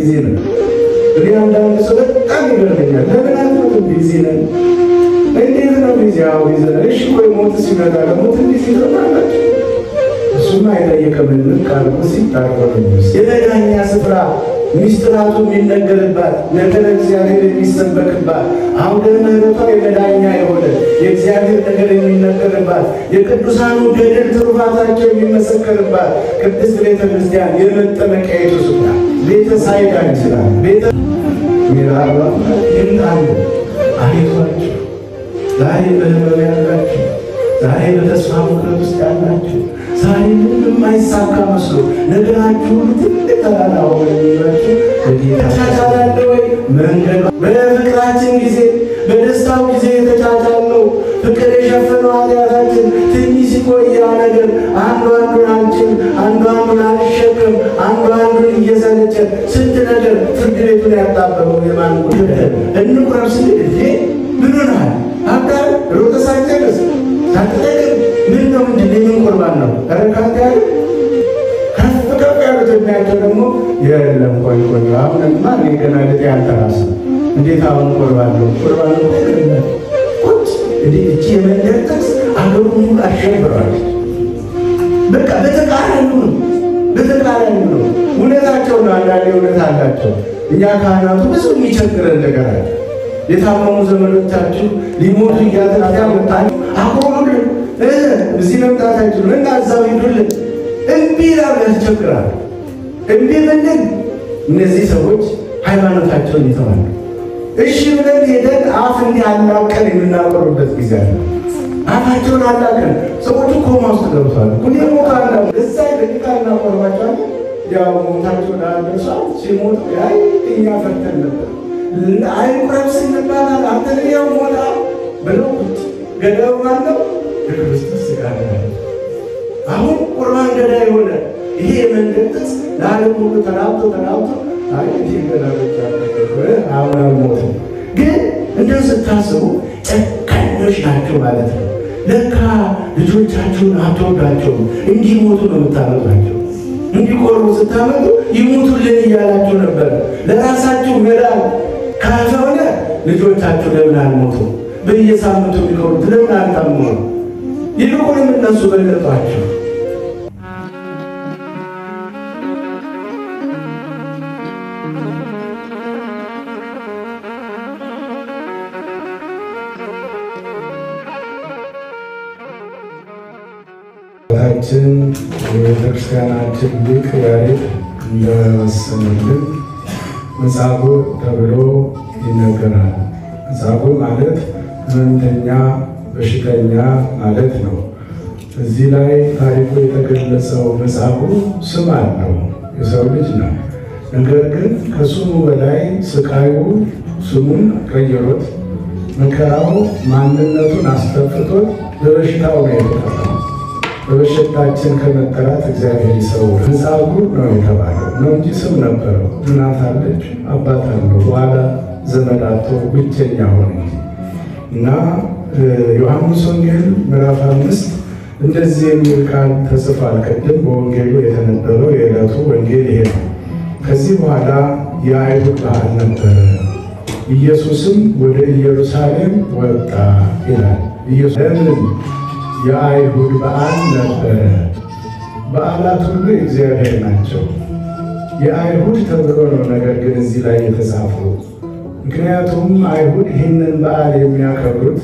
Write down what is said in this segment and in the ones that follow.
ቢዚ ነን። እኔ አንዳንድ ሰው በጣም ይገርመኛል። ለምን አትሞትም? ቢዚ ነን። እንዴት ነው ቢዚ? አዎ ቢዚ ነን። እሺ ቆይ ሞት ሲመጣ ለሞት ቢዚ ትሆናላችሁ። እሱማ አይጠየቅምንም ካልኩ ሲታረቅ የመዳኛ ስፍራ ሚስጥራቱ የሚነገርባት ነገረ እግዚአብሔር የሚሰበክባት አውደ ምሕረቷ የመዳኛ የሆነ የእግዚአብሔር ነገር የሚነገርባት የቅዱሳኑ ገድል ትሩፋታቸው የሚመሰከርባት ቅድስት ቤተ ክርስቲያን የመጠመቂያይቱ ስፍራ ቤተ ሳይዳ ይችላል ቤተ ሚራባ ይምጣሉ አይቷቸው ዛሬ በህመም ያላችሁ ዛሬ በተስፋ መቁረጥ ውስጥ ያላችሁ ዛሬ ምንም የማይሳካ መስሎ ነገራችሁ ሁሉ ትልቅ ተራራ ሆነ የሚሏችሁ በጌታ ተቻቻላለ ወይ መንገድ በፍቅራችን ጊዜ በደስታው ጊዜ የተቻቻልነው ፍቅር የሸፈነው ኃጢአታችን ትንሽ ሲቆይ ያ ነገር አንዱ አንዱን አንችል አንዱ አንዱን አንሸክም አንዱ አንዱን እየሰለቸን ስንት ነገር ፍርድ ቤቱን ያጣበበው የማን ጉዳይ እንቁረብ ስንል እ ምን ሆነሃል አጋር ሮጠ ሳይጨርስ ሳትጠቅም ምን ነው ምንድን የምን ቁርባን ነው ረካት ያለ ከፍ ከፍ ያሉት የሚያቸው ደግሞ የለም ቆይ ቆይ አሁንማ እኔ ገና ልጤ ያልተራሰ እንዴት አሁን ቁርባን ነው ቁርባን ነው ቁጭ እንዲህ እቺ የመንደር ጥቅስ አገሩ ሙሉ አሸብረዋለች በቃ በተቃራኒ ነው በተቃራኒ ነው እውነታቸው ነው አንዳንዴ እውነት አላቸው እኛ ካህናቱ ብዙ የሚቸግረን ነገር አለ የታመሙ ዘመዶቻችሁ ሊሞቱ እያተናፊያ መጣችሁ አቆሙልን እዚህ መምጣታችሁ እና እዛው ሂዱልን እምቢ ላሉ ያስቸግራሉ። እምቢ ብንል እነዚህ ሰዎች ሃይማኖታቸውን ይተዋሉ። እሺ ብለን ሄደን አፍ እንዲህ አላቀን የምናቆርበት ጊዜ አለ። አፋቸውን አላቀን ሰዎቹ ኮማ ውስጥ ገብቷል። ሁኔ ሞታ ላ እዛ ደቂቃ እናቆርባቸዋለን። ያው ሞታቸው ላደርሷል ሲሞቱ ያይ እኛ ፈተን ነበር አይቁረብ ስንባላል አንተ ያው ሞታ ብለው ገዳዩ ማነው? የክርስቶስ ሥጋ ነው። አሁን ቁርባን ገዳይ የሆነ ይሄ የመንገድ ጥቅስ ለዓለም ሁሉ ተራብቶ ተራብቶ አይ ይህ ገዳዮች አሁን አልሞትም። ግን እንደው ስታስቡ ጨካኞች ናቸው ማለት ነው። ለካ ልጆቻችሁን አትወዷቸውም። እንዲሞቱ ነው የምታመጧቸው። እንዲቆርቡ ስታመጡ ይሞቱልን እያላችሁ ነበር። ለራሳችሁ መዳን ካልሆነ ልጆቻችሁ ለምን አልሞቱ? በየሳምንቱ የሚኖሩት ለምን አልታመሙ? ይልቁንም እነሱ በለጧቸው። ታችን የቤተክርስቲያናችን ሊቅ ያሬድ እንደወሰነልን መጻጉዕ ተብሎ ይነገራል። መጻጉዕ ማለት ሕመምተኛ በሽተኛ ማለት ነው። እዚህ ላይ ታሪኩ የተገለጸው መጻጉዕ ስም አለው፣ የሰው ልጅ ነው። ነገር ግን ከስሙ በላይ ስቃዩ ስሙን ቀይሮት መከራው ማንነቱን አስጠፍቶት በበሽታው ነው የተጠራው። በበሽታችን ከመጠራት እግዚአብሔር ይሰውር። መጻጉዕ ነው የተባለው ነው እንጂ ስም ነበረው። እናት አለች፣ አባት አለው። በኋላ ዘመድ አጥቶ ብቸኛ ሆነ እና ዮሐንስ ወንጌል ምዕራፍ አምስት እንደዚህ የሚል ቃል ተጽፏል። ቅድም በወንጌሉ የተነበበው የዕለቱ ወንጌል ይሄ ነው። ከዚህ በኋላ የአይሁድ በዓል ነበረ፣ ኢየሱስም ወደ ኢየሩሳሌም ወጣ ይላል። ለምን የአይሁድ በዓል ነበረ። በዓላት ሁሉ የእግዚአብሔር ናቸው። የአይሁድ ተብሎ ነው ነገር ግን እዚህ ላይ የተጻፈው። ምክንያቱም አይሁድ ይህንን በዓል የሚያከብሩት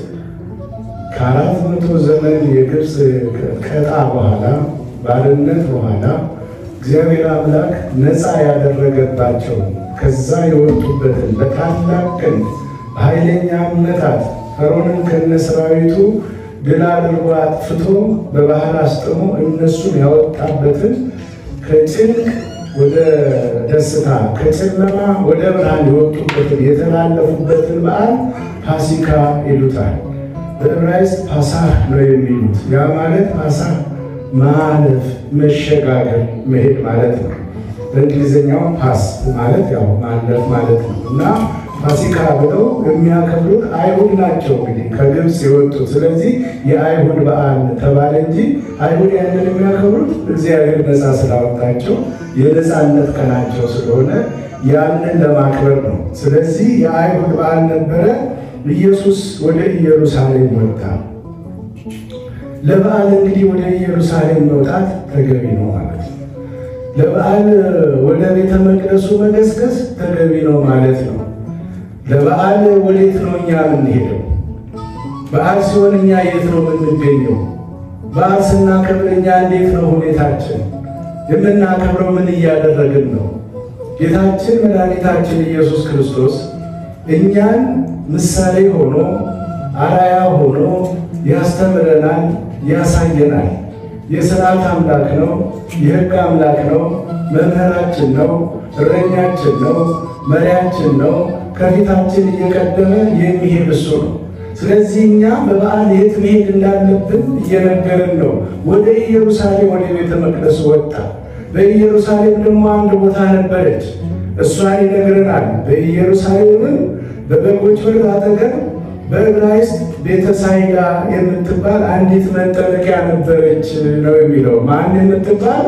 ከአራት መቶ ዘመን የግብፅ ቀጣ በኋላ ባርነት በኋላ እግዚአብሔር አምላክ ነፃ ያደረገባቸው ከዛ የወጡበትን በታላቅ ክንድ በኃይለኛ እምነታት ፈርዖንን ከነሰራዊቱ ድል አድርጎ አጥፍቶ በባህር አስጥሞ እነሱን ያወጣበትን ከጭንቅ ወደ ደስታ ከጨለማ ወደ ብርሃን የወጡበትን የተላለፉበትን በዓል ፋሲካ ይሉታል። በዕብራይስጥ ፓሳህ ነው የሚሉት። ያ ማለት ፓሳህ ማለፍ፣ መሸጋገር፣ መሄድ ማለት ነው። በእንግሊዝኛው ፓስ ማለት ያው ማለፍ ማለት ነው እና ፋሲካ ብለው የሚያከብሩት አይሁድ ናቸው እንግዲህ ከግብፅ የወጡት። ስለዚህ የአይሁድ በዓል ተባለ እንጂ አይሁድ ያንን የሚያከብሩት እግዚአብሔር ነፃ ስላወጣቸው የነፃነት ቀናቸው ስለሆነ ያንን ለማክበር ነው። ስለዚህ የአይሁድ በዓል ነበረ። ኢየሱስ ወደ ኢየሩሳሌም ወጣ። ለበዓል እንግዲህ ወደ ኢየሩሳሌም መውጣት ተገቢ ነው ማለት ነው። ለበዓል ወደ ቤተ መቅደሱ መገስገስ ተገቢ ነው ማለት ነው። ለበዓል ወዴት ነው እኛ የምንሄደው? በዓል ሲሆን እኛ የት ነው የምንገኘው? በዓል ስናከብር እኛ እንዴት ነው ሁኔታችን? የምናከብረው ምን እያደረግን ነው? ጌታችን መድኃኒታችን ኢየሱስ ክርስቶስ እኛን ምሳሌ ሆኖ አራያ ሆኖ ያስተምረናል፣ ያሳየናል። የሥርዓት አምላክ ነው፣ የሕግ አምላክ ነው፣ መምህራችን ነው፣ እረኛችን ነው፣ መሪያችን ነው። ከፊታችን እየቀደመ የሚሄድ እሱ ነው። ስለዚህ እኛ በበዓል የት መሄድ እንዳለብን እየነገርን ነው። ወደ ኢየሩሳሌም ወደ ቤተ መቅደሱ ወጣ። በኢየሩሳሌም ደግሞ አንድ ቦታ ነበረች፣ እሷን ይነግረናል። በኢየሩሳሌምም በበጎች በር አጠገብ በዕብራይስጥ ቤተሳይዳ የምትባል አንዲት መጠመቂያ ነበረች ነው የሚለው። ማን የምትባል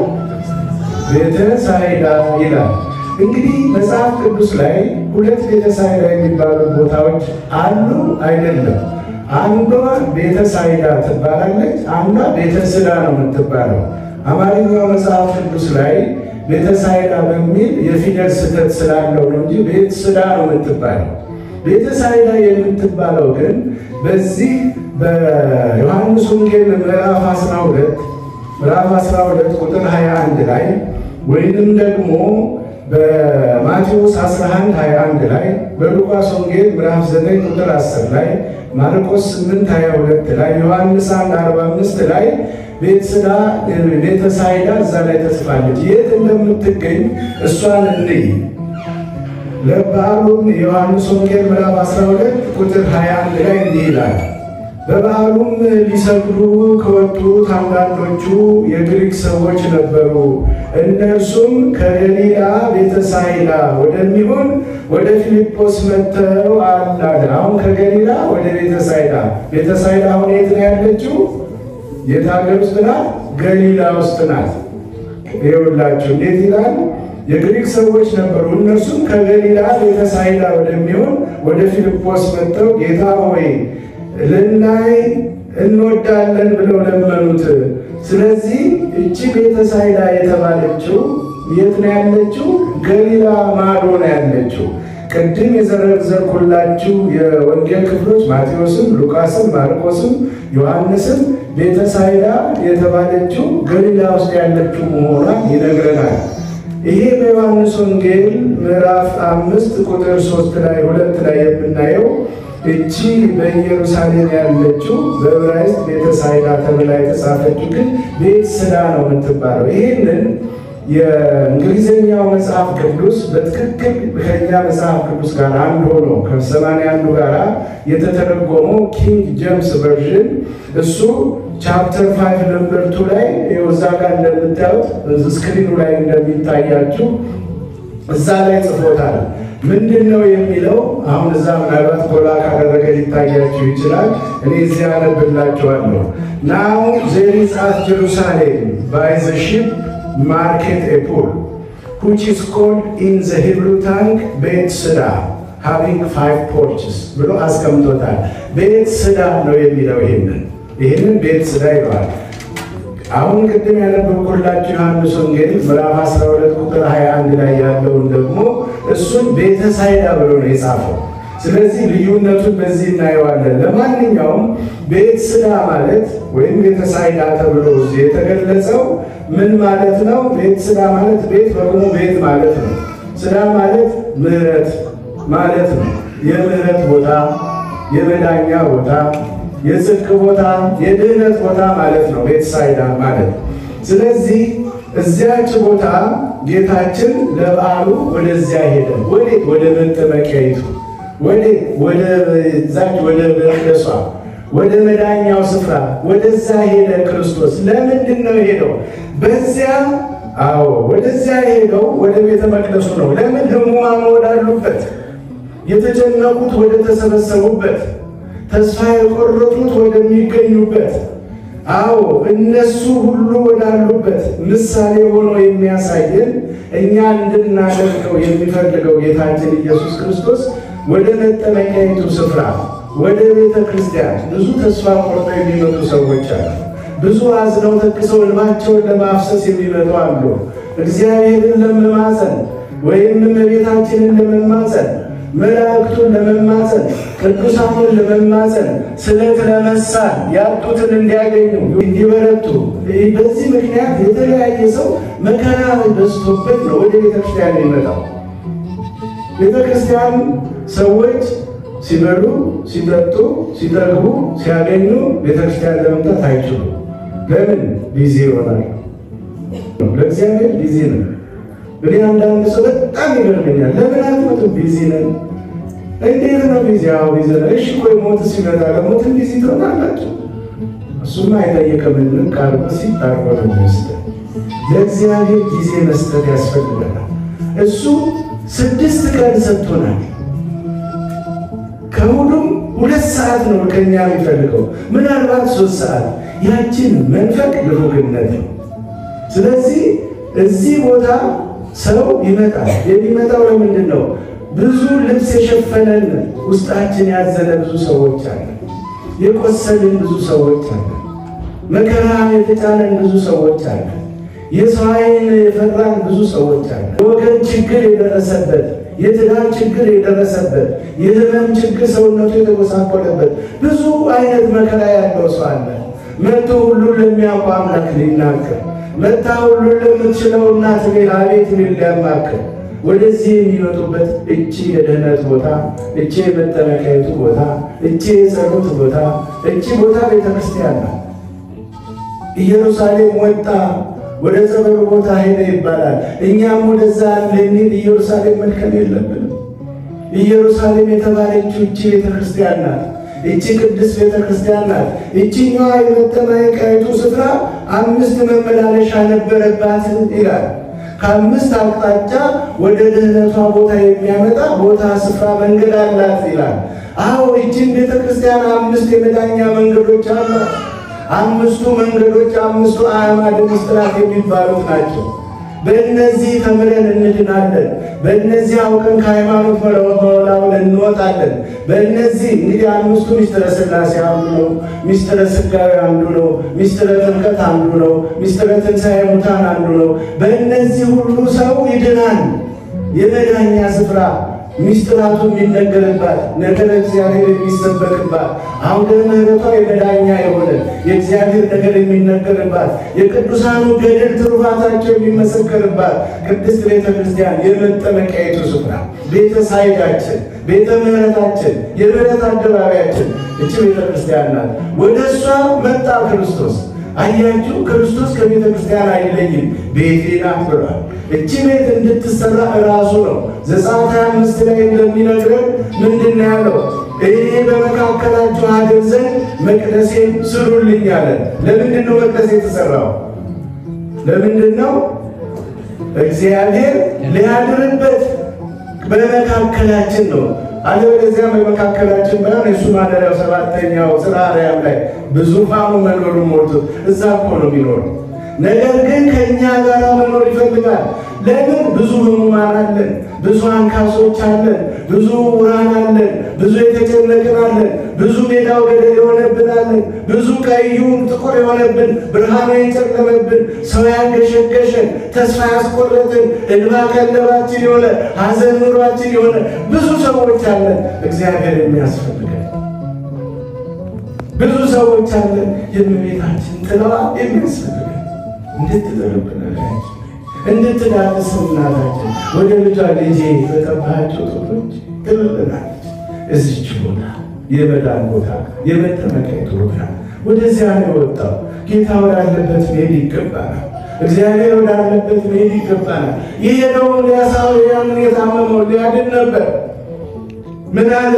ቤተሳይዳ ይላል። እንግዲህ መጽሐፍ ቅዱስ ላይ ሁለት ቤተሳይዳ የሚባሉ ቦታዎች አሉ አይደለም? አንዷ ቤተሳይዳ ትባላለች፣ አንዷ ቤተስዳ ነው የምትባለው። አማርኛው መጽሐፍ ቅዱስ ላይ ቤተሳይዳ በሚል የፊደል ስህተት ስላለው ነው እንጂ ቤተስዳ ነው የምትባለው። ቤተሳይዳ የምትባለው ግን በዚህ በዮሐንስ ወንጌል ምዕራፍ 12 ምዕራፍ 12 ቁጥር 21 ላይ ወይንም ደግሞ በማቴዎስ 11 21 ላይ በሉቃስ ወንጌል ምዕራፍ 9 ቁጥር 10 ላይ ማርቆስ 8 22 ላይ ዮሐንስ 1 45 ላይ ቤተስዳ ቤተሳይዳ እዛ ላይ ተጽፋለች። የት እንደምትገኝ እሷን እንይ። ለበዓሉም የዮሐንስ ወንጌል ምዕራፍ 12 ቁጥር 21 ላይ እንዲህ ይላል። በበዓሉም ሊሰግዱ ከወጡት አንዳንዶቹ የግሪክ ሰዎች ነበሩ። እነርሱም ከገሊላ ቤተሳይዳ ወደሚሆን ወደ ፊልጶስ መጥተው አላለ። አሁን ከገሊላ ወደ ቤተሳይዳ ቤተሳይዳ አሁን የት ነው ያለችው? የት ሀገር ውስጥ ናት? ገሊላ ውስጥ ናት። ይኸውላችሁ እንዴት ይላል? የግሪክ ሰዎች ነበሩ። እነርሱም ከገሊላ ቤተሳይዳ ወደሚሆን ወደ ፊልጶስ መጥተው ጌታ ሆይ ልናይ እንወዳለን ብለው ለመኑት። ስለዚህ እቺ ቤተሳይዳ የተባለችው የት ነው ያለችው? ገሊላ ማዶ ነው ያለችው። ቅድም የዘረዘርኩላችሁ የወንጌል ክፍሎች ማቴዎስም፣ ሉቃስም፣ ማርቆስም ዮሐንስም ቤተሳይዳ የተባለችው ገሊላ ውስጥ ያለችው መሆኗን ይነግረናል። ይሄ በዮሐንስ ወንጌል ምዕራፍ አምስት ቁጥር ሶስት ላይ ሁለት ላይ የምናየው እቺ በኢየሩሳሌም ያለችው በዕብራይስጥ ቤተሳይዳ ተብላ የተጻፈችው ግን ቤት ስዳ ነው የምትባለው። ይህንን የእንግሊዝኛው መጽሐፍ ቅዱስ በትክክል ከኛ መጽሐፍ ቅዱስ ጋር አንድ ሆኖ ከሰማንያ አንዱ ጋር የተተረጎመው ኪንግ ጄምስ ቨርዥን እሱ ቻፕተር ፋይቭ ነምበር ቱ ላይ እዛ ጋር እንደምታዩት ስክሪኑ ላይ እንደሚታያችሁ እዛ ላይ ጽፎታል። ምንድን ነው የሚለው? አሁን እዛ ምናልባት ጎላ ካደረገ ሊታያችሁ ይችላል። እኔ እዚያ አነብላችኋለሁ። ናው ዜር ኢዝ አት ጀሩሳሌም ባይ ዘ ሺፕ ማርኬት ኤ ፑል which is called in the Hebrew tongue ቤት ስዳ having five porches ብሎ አስቀምጦታል። ቤት ስዳ ነው የሚለው ይህንን ይህንን ቤት ስዳ ይለዋል። አሁን ቅድም ያነበብኩላችሁ ዮሐንስ ወንጌል ምዕራፍ 12 ቁጥር 21 ላይ ያለውን ደግሞ እሱን ቤተሳይዳ ብሎ ነው የጻፈው። ስለዚህ ልዩነቱን በዚህ እናየዋለን። ለማንኛውም ቤት ስዳ ማለት ወይም ቤተሳይዳ ተብሎ እዚህ የተገለጸው ምን ማለት ነው? ቤት ስዳ ማለት ቤት በቅሞ ቤት ማለት ነው። ስዳ ማለት ምሕረት ማለት ነው። የምሕረት ቦታ፣ የመዳኛ ቦታ የጽድቅ ቦታ የድህነት ቦታ ማለት ነው ቤተሳይዳ ማለት። ስለዚህ እዚያች ቦታ ጌታችን ለበዓሉ ወደዚያ ሄደ። ወዴት? ወደ መጠመቂያይቱ። ወዴት? ወደ ዛች ወደ መቅደሷ፣ ወደ መዳኛው ስፍራ ወደዛ ሄደ ክርስቶስ። ለምንድን ነው ሄደው? በዚያ አዎ፣ ወደዚያ ሄደው ወደ ቤተ መቅደሱ ነው። ለምን? ሕሙማን ወዳሉበት፣ የተጨነቁት ወደ ተሰበሰቡበት ተስፋ የቆረጡት ወደሚገኙበት አዎ እነሱ ሁሉ ወዳሉበት ምሳሌ ሆኖ የሚያሳየን እኛ እንድናደርገው የሚፈልገው ጌታችን ኢየሱስ ክርስቶስ ወደ መጠመቂያይቱ ስፍራ ወደ ቤተ ክርስቲያን ብዙ ተስፋ ቆርጠው የሚመጡ ሰዎች አሉ። ብዙ አዝነው ተክሰው እንባቸውን ለማፍሰስ የሚመጡ አሉ። እግዚአብሔርን ለመማፀን ወይም እመቤታችንን ለመማፀን መላእክቱን ለመማፀን ቅዱሳኑን ለመማፀን ስለት ለመሳል ያጡትን እንዲያገኙ እንዲበረቱ። በዚህ ምክንያት የተለያየ ሰው መከራ በዝቶበት ነው ወደ ቤተክርስቲያን የሚመጣው። ቤተክርስቲያን ሰዎች ሲበሉ፣ ሲጠጡ፣ ሲጠግቡ፣ ሲያገኙ ቤተክርስቲያን ለመምጣት አይችሉም። ለምን? ቢዚ ይሆናል። ለእግዚአብሔር ቢዚ ነው። እንግዲህ አንዳንድ ሰው በጣም ይገርመኛል። ለምን አትመጡም? ቢዚ ነን። እንዴት ነው ቢዚ? አዎ ቢዚ ነን። እሺ ቆይ ሞት ሲመጣ ለሞትን ቢዚ ትሆናላችሁ? እሱማ አይጠየቅምንም። ቃል ሲጣርቆ ነው የሚወስደን። ለእግዚአብሔር ጊዜ መስጠት ያስፈልገናል። እሱ ስድስት ቀን ሰጥቶናል። ከሁሉም ሁለት ሰዓት ነው ከኛ የሚፈልገው፣ ምናልባት ሶስት ሰዓት። ያችን መንፈቅ ልሩግነት ነው። ስለዚህ እዚህ ቦታ ሰው ይመጣል። የሚመጣው ለምንድን ነው? ብዙ ልብስ የሸፈነን ውስጣችን ያዘነ ብዙ ሰዎች አለ። የቆሰልን ብዙ ሰዎች አለ። መከራ የተጫነን ብዙ ሰዎች አለ። የሰው ዓይን የፈራን ብዙ ሰዎች አለ። ወገን ችግር የደረሰበት የትዳር ችግር የደረሰበት የህመም ችግር ሰውነቱ የተጎሳቆለበት ብዙ አይነት መከራ ያለው ሰው አለ። መጥቶ ሁሉን ለሚያውቁ አምላክ ሊናገር መታ ሁሉን ለምትችለው እናት ቤት አቤት ሚል ሊያማክር ወደዚህ የሚመጡበት እቺ የድህነት ቦታ፣ እቺ የመጠመቂያዊቱ ቦታ፣ እቺ የጸሎት ቦታ፣ እቺ ቦታ ቤተክርስቲያን ናት። ኢየሩሳሌም ወጣ ወደ ጸበሉ ቦታ ሄደ ይባላል። እኛም ወደዛ ልንሄድ ኢየሩሳሌም መልከም የለብንም። ኢየሩሳሌም የተባለችው እቺ ቤተክርስቲያን ናት። እቺ ቅድስት ቤተክርስቲያን ናት። እቺኛዋ የመጠመቂያዊቱ ስፍራ አምስት መመላለሻ ነበረባት ይላል። ከአምስት አቅጣጫ ወደ ድህነቷ ቦታ የሚያመጣ ቦታ ስፍራ መንገድ አላት ይላል። አዎ እቺን ቤተክርስቲያን አምስት የመዳኛ መንገዶች አሏት። አምስቱ መንገዶች አምስቱ አዕማደ ምስጢራት የሚባሉት ናቸው። በእነዚህ ተምረን እንድናለን። በእነዚህ አውቀን ከሃይማኖት መወላወል እንወጣለን። በእነዚህ እንግዲህ አምስቱ ሚስጥረ ሥላሴ አንዱ ነው። ሚስጥረ ሥጋዌ አንዱ ነው። ሚስጥረ ጥምቀት አንዱ ነው። ሚስጥረ ትንሣኤ ሙታን አንዱ ነው። በእነዚህ ሁሉ ሰው ይድናል። የመዳኛ ስፍራ ሚስጥራቱ የሚነገርባት ነገረ እግዚአብሔር የሚሰበክባት አውደ ምሕረቷ የመዳኛ የሆነ የእግዚአብሔር ነገር የሚነገርባት የቅዱሳኑ ገድል ትሩፋታቸው የሚመሰከርባት ቅድስት ቤተ ክርስቲያን የመጠመቂያይቱ ስፍራ ቤተ ሳይዳችን፣ ቤተ ምሕረታችን፣ የምሕረት አደባባያችን እቺ ቤተ ክርስቲያን ናት። ወደ እሷ መጣ ክርስቶስ። አያችሁ፣ ክርስቶስ ከቤተ ክርስቲያን አይለይም፣ ቤቴ ናት ብሏል። እቺ ቤት እንድትሰራ እራሱ ነው። ዘጸአት አምስት ላይ እንደሚነግረን ምንድን ነው ያለው? እኔ በመካከላችሁ አድር ዘንድ መቅደሴን ስሩልኝ አለ። ለምንድን ነው መቅደስ የተሰራው? ለምንድን ነው? እግዚአብሔር ሊያድርበት በመካከላችን ነው። አለበለዚያ በመካከላችን ባይሆን የእሱ ማደሪያው ሰባተኛው ጽርሐ አርያም ላይ በዙፋኑ መንበሩን ሞልቶ እዛ እኮ ነው የሚኖረው። ነገር ግን ከእኛ ጋር መኖር ይፈልጋል። ለምን? ብዙ ህሙማን አለን፣ ብዙ አንካሶች አለን፣ ብዙ ውራን አለን፣ ብዙ የተጨነቅን አለን፣ ብዙ ሜዳው ገደል የሆነብን አለን፣ ብዙ ቀዩ ጥቁር የሆነብን ብርሃኑ የጨለመብን ሰው ያንገሸገሸን ተስፋ ያስቆረጥን እንባ ቀለባችን የሆነ ሐዘን ኑሯችን የሆነ ብዙ ሰዎች አለን። እግዚአብሔር የሚያስፈልገን ብዙ ሰዎች አለን። የእመቤታችን ጥላዋ የሚያስፈልገን እንድትዘርብን እንድትዳስስ እናታችን ወደ ልጇ ልጄ በጠባቸው ጡቶች ትልልናለች። እዚች ቦታ የመዳን ቦታ የመጠመቂያይቱ ቦታ ወደዚያ ነው የወጣው። ጌታ ወዳለበት መሄድ ይገባናል። እግዚአብሔር ወዳለበት መሄድ ይገባናል። የሄደውን ሊያሳው ያንን የታመመው ሊያድን ነበር። ምን አለ?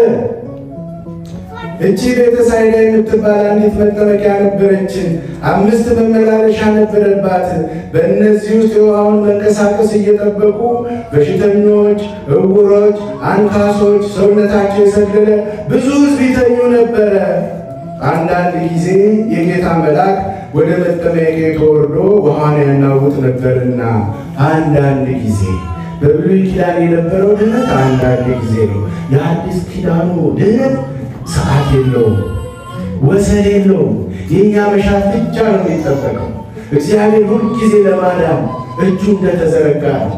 እቺ ቤተሳይዳ የምትባል አንዲት መጠመቂያ ነበረችን። አምስት መመላለሻ ነበረባት። በእነዚህ ውስጥ የውሃውን መንቀሳቀስ እየጠበቁ በሽተኞች፣ እውሮች፣ አንካሶች፣ ሰውነታቸው የሰለለ ብዙ ሕዝብ ይተኙ ነበረ። አንዳንድ ጊዜ የጌታ መልአክ ወደ መጠመቂያው ወርዶ ውሃን ያናውጥ ነበርና አንዳንድ ጊዜ በብሉይ ኪዳን የነበረው ድነት አንዳንድ ጊዜ ነው። የአዲስ ኪዳኑ ድነት ሰዓት የለውም፣ ወሰን የለውም። የእኛ መሻት ብቻ ነው የሚጠበቀው። እግዚአብሔር ሁልጊዜ ለማዳን እጁ እንደተዘረጋ ነው።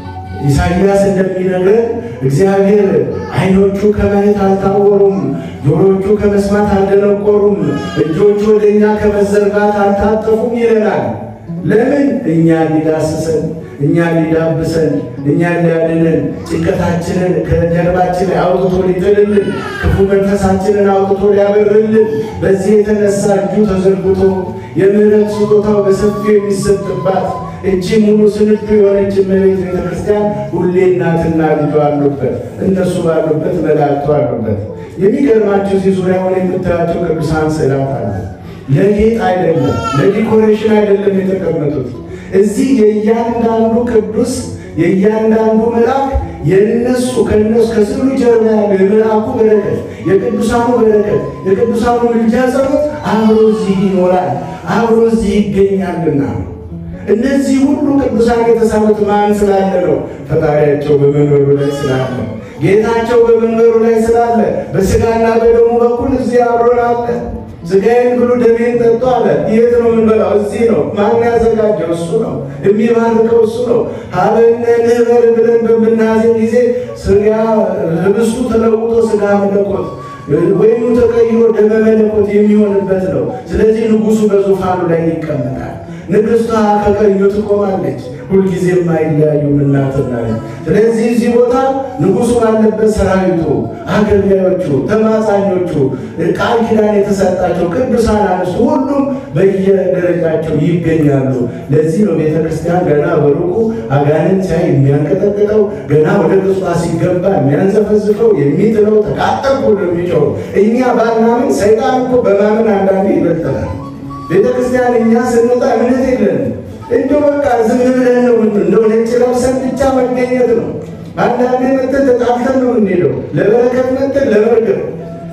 ኢሳይያስ እንደሚነግረን እግዚአብሔር ዓይኖቹ ከማየት አልታወሩም፣ ጆሮቹ ከመስማት አልደነቆሩም፣ እጆቹ ወደ እኛ ከመዘርጋት አልታጠፉም ይለናል። ለምን? እኛን ሊዳስሰን፣ እኛን ሊዳብሰን፣ እኛን ሊያድንን፣ ጭንቀታችንን ከጀርባችን ላይ አውጥቶ ሊጥልልን፣ ክፉ መንፈሳችንን አውጥቶ ሊያበርልን፣ በዚህ የተነሳ እጁ ተዘርግቶ የምሕረት ስጦታው በሰፊው የሚሰጥባት እቺ ሙሉ ስንዱ የሆነች እመቤት ቤተክርስቲያን ሁሌ እናትና ልጇ አሉበት፣ እነሱ ባሉበት መላእክቱ አሉበት። የሚገርማቸው እዚህ ዙሪያውን የምታያቸው ቅዱሳን ስዕላት አሉ። ለጌጥ አይደለም፣ ለዲኮሬሽን አይደለም የተቀመጡት። እዚህ የእያንዳንዱ ቅዱስ የእያንዳንዱ መልአክ የነሱ ከነሱ ከስዕሉ ጀርባ ያለው የመልአኩ በረከት፣ የቅዱሳኑ በረከት፣ የቅዱሳኑ ምልጃ ጸሎት አብሮ እዚህ ይኖራል፣ አብሮ እዚህ ይገኛልና እነዚህ ሁሉ ቅዱሳን የተሳሉት ማን ስላለ ነው? ፈጣሪያቸው በመንበሩ ላይ ስላለ፣ ጌታቸው በመንበሩ ላይ ስላለ፣ በስጋና በደሙ በኩል እዚህ አብሮን አለ። ስጋዬን ብሉ ደሜን ጠጡ አለ። የት ነው የምንበላው? እዚህ ነው። ማን ያዘጋጀው? እሱ ነው። የሚባርከው እሱ ነው። ሀበነ ንህበር ብለን በምናዜም ጊዜ ስጋ ህብስቱ ተለውጦ ስጋ መለኮት ወይም ተቀይሮ ደመ መለኮት የሚሆንበት ነው። ስለዚህ ንጉሱ በዙፋኑ ላይ ይቀመጣል። ንግሥቷ ከቀኙ ትቆማለች። ሁልጊዜም አይለያዩም እናትና ልጅ። ስለዚህ እዚህ ቦታ ንጉሱ ባለበት ሰራዊቱ፣ አገልጋዮቹ፣ ተማጻኞቹ፣ ቃል ኪዳን የተሰጣቸው ቅዱሳን አንስቱ ሁሉም በየደረጃቸው ይገኛሉ። ለዚህ ነው ቤተ ክርስቲያን ገና በሩቁ አጋንንት ሲያይ የሚያንቀጠቅጠው፣ ገና ወደ ቅጽዋ ሲገባ የሚያንዘፈዝፈው፣ የሚጥለው ተቃጠልኩ ነው የሚጮው። እኛ ባናምን ሰይጣን እኮ በማመን አንዳንዴ ይበልጠናል። ቤተ ክርስቲያን እኛ ስንወጣ እምነት የለንም። እንደው በቃ ዝም ብለን ነው እንደው ነጭ ለብሰን ብቻ መገኘት ነው። አንዳንዴ መተን ተጣልተን ነው የምንሄደው። ለበረከት መተን ለበረከት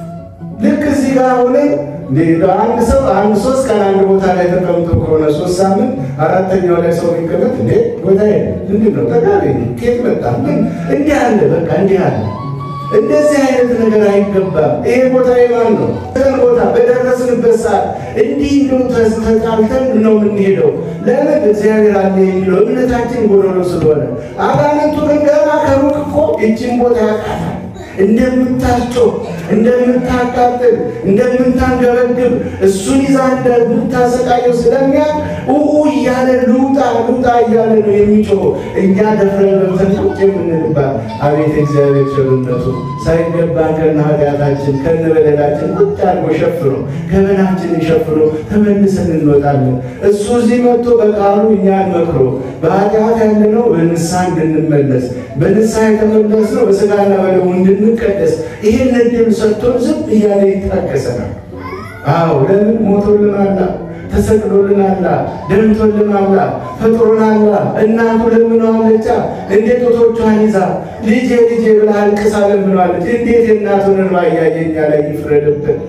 ልክ እዚህ ጋር ሆነን አንድ ሰው አንድ ሶስት ቀን አንድ ቦታ ላይ ተቀምጦ ከሆነ ሶስት ሳምንት አራተኛው ላይ ሰው ሊቀመጥ እንዴ ቦታ ምንድን ነው ተጋቢ ኬት መጣ ምን እንዲህ አለ በቃ እንዲህ አለ። እንደዚህ አይነት ነገር አይገባም። ይሄ ቦታ የማን ነው? ቦታ በደረስንበት ሰዓት እንዲህ እንደው ተጣልተን ነው የምንሄደው። ለምን እግዚአብሔር አለ የሚለው እምነታችን ጎዶሎ ስለሆነ፣ አጋንንቱ ግን ገና ከሩቅ እኮ ይችን ቦታ ያውቃታል። እንደምታስጮህ፣ እንደምታቃጥል፣ እንደምታንገበግብ እሱን ይዛ እንደምታሰቃየው ስለሚያውቅ ኡኡ እያለ ልውጣ ልውጣ እያለ ነው የሚጮኸው። እኛ ደፍረን ገብተን ቁጭ የምንልባት አቤት እግዚአብሔር ቸርነቱ ሳይገባን ከነ ኃጢአታችን ከነ በደላችን ቁጭ አድርጎ ሸፍኖ ገበናችንን ሸፍኖ ተመልሰን እንወጣለን። እሱ እዚህ መጥቶ በቃሉ እኛን መክሮ በኃጢአት ያለነው በንስሐ እንድንመለስ በንስሐ የተመለስነው በስጋና በደሙ እንድንቀደስ ይህን እድል ሰጥቶን ዝም እያለ ይታገሰናል። አዎ ለምን ሞቶልናላ ተሰቅሎልናላ ደምቶልናላ ፈጥሮናላ። እናቱ ለምነዋለቻ እንዴት ጡቶቿን ይዛ ልጄ ልጄ ብላ አልቅሳ ለምነዋለች። እንዴት የእናቱን እንባ እያየኛ ላይ ይፍረድብን?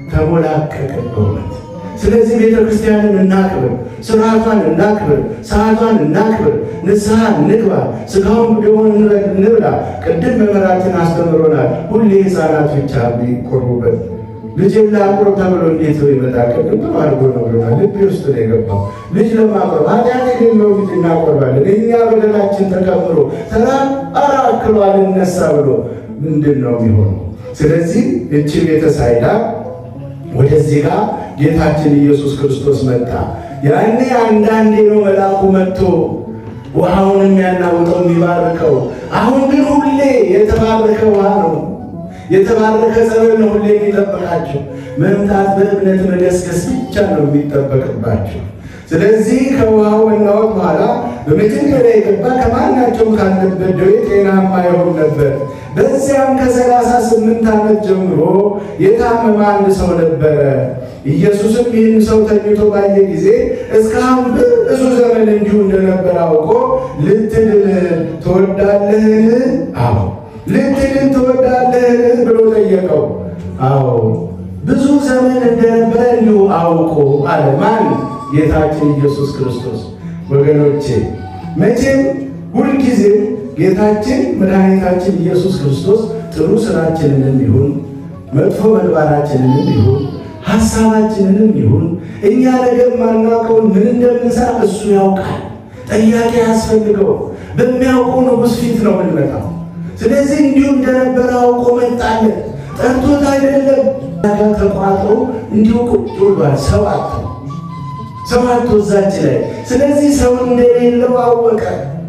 ተሞላቀቅን በእውነት። ስለዚህ ቤተ ክርስቲያንን እናክብር፣ ስርዓቷን እናክብር፣ ሰዓቷን እናክብር፣ ንስሐ እንግባ፣ ስጋውን ደሙን እንብላ። ቅድም መምህራችን አስተምሮናል። ሁሌ ሕፃናት ብቻ የሚቆርቡበት ልጅን ለአቁረብ ተብሎ እንዴት ነው ይመጣል? ቅድም ጥሩ አድርጎ ነው ብሎናል። ልቤ ውስጥ ነው የገባው። ልጅ ለማቁረብ ኃጢአት የሌለው ልጅ እናቆርባለን። እኛ በደላችን ተከምሮ ተራ አራ አክሎ አልነሳ ብሎ ምንድን ነው የሚሆነው? ስለዚህ እቺ ቤተ ሳይዳ ወደዚህ ጋር ጌታችን ኢየሱስ ክርስቶስ መጣ። ያኔ አንዳንዴ ነው መልአኩ መጥቶ ውሃውን የሚያናውጠው የሚባርከው። አሁን ግን ሁሌ የተባረከ ውሃ ነው የተባረከ ጸበል ነው ሁሌ የሚጠበቃቸው። መምጣት በእምነት መገስገስ ብቻ ነው የሚጠበቅባቸው። ስለዚህ ከውሃው መናወጥ በኋላ በመጀመሪያ የገባ ከማናቸውም ካለበት ደዌ ጤናማ ይሆን ነበር። በዚያም ከሰላሳ ስምንት ዓመት ጀምሮ የታመመ አንድ ሰው ነበረ። ኢየሱስም ይህን ሰው ተኝቶ ባየ ጊዜ እስካሁን ብዙ ዘመን እንዲሁ እንደነበረ አውቆ ልትድን ትወዳለህን? አዎ ልትድን ትወዳለህን ብሎ ጠየቀው። አዎ ብዙ ዘመን እንደነበረ እንዲሁ አውቆ አለ። ማን? ጌታችን ኢየሱስ ክርስቶስ። ወገኖቼ መቼም ሁልጊዜም ጌታችን መድኃኒታችን ኢየሱስ ክርስቶስ ጥሩ ስራችንንም ይሁን መጥፎ ምግባራችንንም ይሁን ሀሳባችንንም ይሁን እኛ ነገር ማናውቀውን ምን እንደምንሰራ እሱ ያውቃል። ጠያቂ ያስፈልገው። በሚያውቀው ንጉሥ ፊት ነው የምንመጣው። ስለዚህ እንዲሁ እንደነበረ አውቆ መጣለን። ጠርቶት አይደለም ጋር ተቋጥሮ እንዲሁ ቁጭ ብሏል። ሰው አቶ ሰው አቶ እዛች ላይ ስለዚህ ሰው እንደሌለው አወቀ።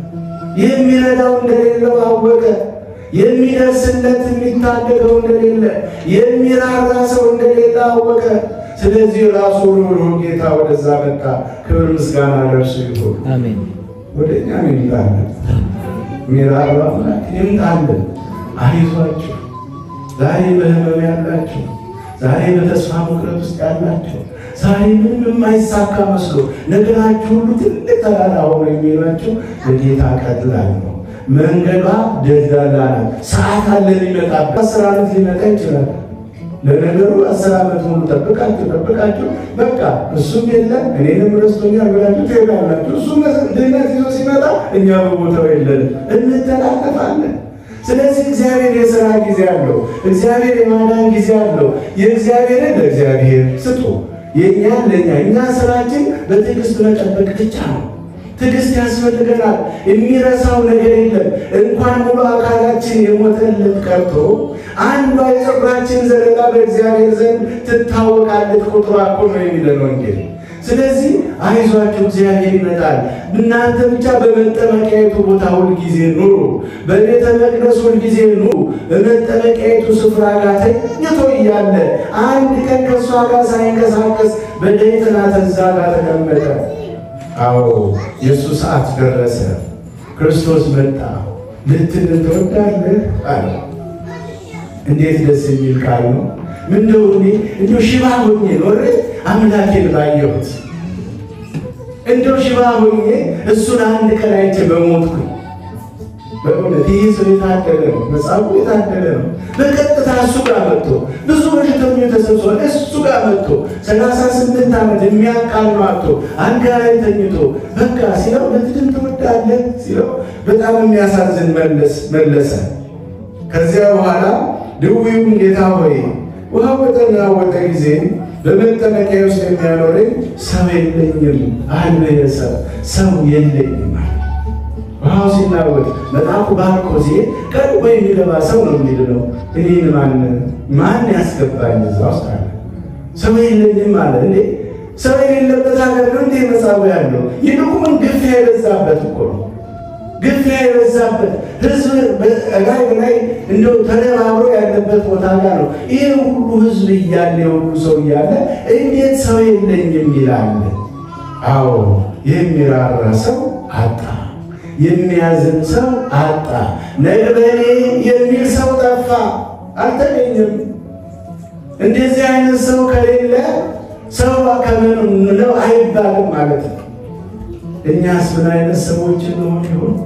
የሚረዳው እንደሌለው አወቀ። የሚደርስለት የሚታደገው እንደሌለ የሚራራ ሰው እንደሌለ አወቀ። ስለዚህ ራሱ ሩሩ ጌታ ወደዛ መጣ። ክብር ምስጋና ለእርሱ ይሁን። አሜን። ወደ እኛ ይምጣለን። ሚራራ አምላክ ይምጣለን። አይዟችሁ ዛሬ በህመም ያላችሁ፣ ዛሬ በተስፋ መቁረጥ ውስጥ ያላችሁ፣ ዛሬ ምንም የማይሳካ መስሎ ነገራችሁ ሁሉ ትልቅ ተራራ ሆኖ የሚሏችሁ ለጌታ ቀላል ነው። መንገዷ ደልዳላ ናት። ሰዓት አለ ሊመጣበት። አስር ዓመት ሊመጣ ይችላል። ለነገሩ አስር ዓመት ሙሉ ጠብቃችሁ ጠብቃችሁ በቃ እሱም የለም እኔንም ረስቶኛል ብላችሁ ትሄዳላችሁ። እሱም ድህነት ይዞ ሲመጣ እኛ በቦታው የለንም፣ እንተላለፋለን። ስለዚህ እግዚአብሔር የሥራ ጊዜ አለው። እግዚአብሔር የማዳን ጊዜ አለው። የእግዚአብሔርን ለእግዚአብሔር ስጡ፣ የእኛን ለእኛ። እኛ ስራችን በትዕግስት መጠበቅ ብቻ ነው። ትዕግስት ያስፈልገናል። የሚረሳው ነገር የለም። እንኳን ሙሉ አካላችን የሞተልን ቀርቶ አንዷ የፀጉራችን ዘለላ በእግዚአብሔር ዘንድ ትታወቃለች። ቁጥሯ እኮ ነው የሚለን ወንጌል። ስለዚህ አይዟችሁ እግዚአብሔር ይመጣል። እናንተ ብቻ በመጠመቂያየቱ ቦታ ሁልጊዜ ኑሩ፣ በቤተ መቅደስ ሁልጊዜ ኑሩ። በመጠመቂያየቱ ስፍራ ጋር ተኝቶ እያለ አንድ ቀን ከእሷ ጋር ሳይንቀሳቀስ በደይትና ተዛ ጋር ተቀመጠ። አዎ የእሱ ሰዓት ደረሰ። ክርስቶስ መጣ። ልትድን ትወዳለህ አለ። እንዴት ደስ የሚል ቃል ነው! ምንደው እኔ እንዲሁ ሽባ ሆኜ ኖሬ አምላኬን ባየሁት፣ እንደው ሽባ ሆኜ እሱን አንድ ቀን አይቼ በሞትኩ። በእውነት ይህ ሰው የታደለ ነው። መጽሐፉ የታደለ ነው። በቀጥታ እሱ ጋር መጥቶ ብዙ በሽተኞች ተሰብስበው እሱ ጋር መጥቶ ሰላሳ ስምንት ዓመት የሚያቃል ማጥቶ አልጋ ላይ ተኝቶ በቃ ሲለው ልትድን ትወዳለህ ሲለው በጣም የሚያሳዝን መለሰ። ከዚያ በኋላ ድውዩም ጌታ ሆይ ውሃ በተናወጠ ጊዜ በመጠመቂያ ውስጥ የሚያኖረኝ ሰው የለኝም አለ። ሰው ሰው የለኝም ውሃው ሲናወጥ መልአኩ ባርኮ ሲሄድ ቀድሞ የሚገባ ሰው ነው የሚድነው። እኔን ማን ማን ያስገባኝ እዛ ውስጥ አለ። ሰው የለኝም አለ። እንዴ ሰው የሌለበት ሀገር ነው እንዴ መጻጉ ያለው? ይልቁን ግፊያ የበዛበት እኮ ነው። ግፊያ የበዛበት ህዝብ ላይ በላይ እንደው ተደባብሮ ያለበት ቦታ ጋር ነው። ይህ ሁሉ ህዝብ እያለ የሁሉ ሰው እያለ እንዴት ሰው የለኝም ይላል? አዎ የሚራራ ሰው አጣ። የሚያዝን ሰው አጣ። ነግበኔ የሚል ሰው ጠፋ፣ አልተገኘም። እንደዚህ አይነት ሰው ከሌለ ሰው ከምን ነው አይባልም ማለት ነው። እኛስ ምን አይነት ሰዎች እንሆን ይሆን?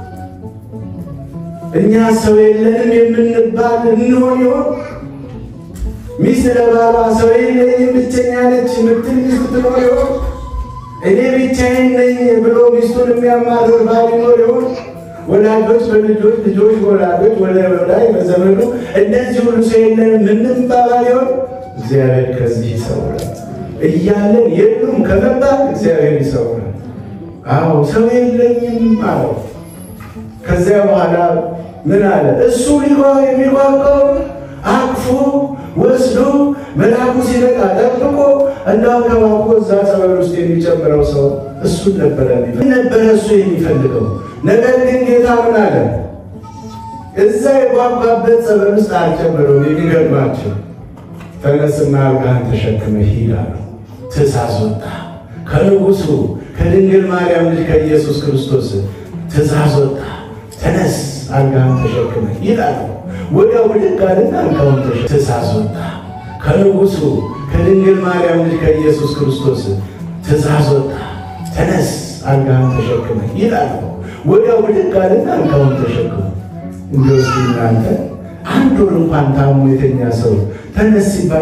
እኛ ሰው የለንም የምንባል እንሆን ይሆን? ሚስት ለባሏ ሰው የለኝም ብቸኛ ነች የምትል ሚስት ትኖር ይሆን? እኔ ብቻዬን ነኝ ብሎ ሚስቱን የሚያማርር ባል ይኖር ይሆን? ወላጆች በልጆች ልጆች ወላጆች ወደ ወዳይ በዘመኑ እንደዚህ ሁሉ ሰው የለንም ምንባባል ይሆን? እግዚአብሔር ከዚህ ይሰውራል። እያለን የሉም ከመባል እግዚአብሔር ይሰውራል። አዎ ሰው የለኝም አለው። ከዚያ በኋላ ምን አለ? እሱ ሊጓ የሚጓጓው አቅፎ ወስዶ መልአኩ ሲመጣ ጠብቆ እንዳንከባኮ እዛ ጸበል ውስጥ የሚጨምረው ሰው እሱን ነበረ ነበረ እሱ የሚፈልገው። ነገር ግን ጌታ ምን አለ? እዛ የጓጓበት ጸበል ውስጥ አልጨምረው። የሚገርማቸው ተነስና አልጋህን ተሸክመ ሂድ አለው። ትእዛዝ ወጣ ከንጉሱ ከድንግል ማርያም ልጅ ከኢየሱስ ክርስቶስ ትእዛዝ ወጣ። ተነስ አልጋህን ተሸክመ ሂድ አለው። ወዲያው ብድግ አለና አልጋውን ተሸክመ ትእዛዝ ወጣ ከንጉሱ ከድንግል ማርያም ልጅ ከኢየሱስ ክርስቶስ ትእዛዝ ወጣ። ተነስ አልጋህን ተሸክመ ሂድ አለው። ወዲያው ብድግ አለና አልጋውን ተሸክመ እንዲወስድ እናንተ አንድ ወር እንኳን ታሞ የተኛ ሰው ተነስ ሲባል ስንት